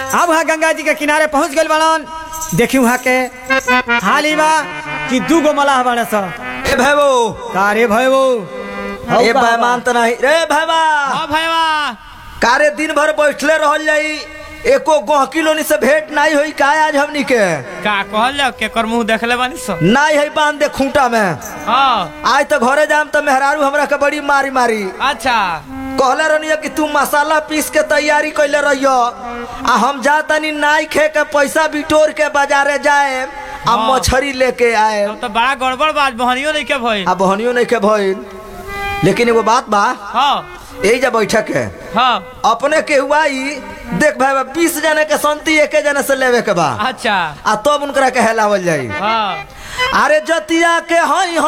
अब वहाँ गंगा जी के किनारे पहुंच गए बड़न देखी वहाँ के हाली बा कि दू गो मलाह बड़े स ए भैबो तारे भयो ए बैमान त नहीं रे भैबा हाँ भैया कारे दिन भर बैठले रहल जाई एको गहकी लोनी से भेंट नहीं होई का आज हमनी के का कहल जाओ केकर मुंह देखले बानी सो नहीं है बांध दे खूंटा में हाँ आज तो घरे जाम तो मेहरारू हमरा के बड़ी मारी मारी अच्छा कहले रहनी कि तू मसाला पीस के तैयारी कैले रहियो आ हम जा तनी नाई खे के पैसा बिटोर के बाजारे जाए आ हाँ। मछरी लेके आए तब तो बड़ा गड़बड़ बात बहनियो नहीं के भइल आ बहनियो नहीं के भइल लेकिन एगो बात बा हाँ यही जा बैठक है हाँ अपने के हुआ ही देख भाई बीस जने के संति एके जने से लेवे के बा अच्छा आ तब उनकरा के हेलावल जाई हाँ अरे जतिया के हई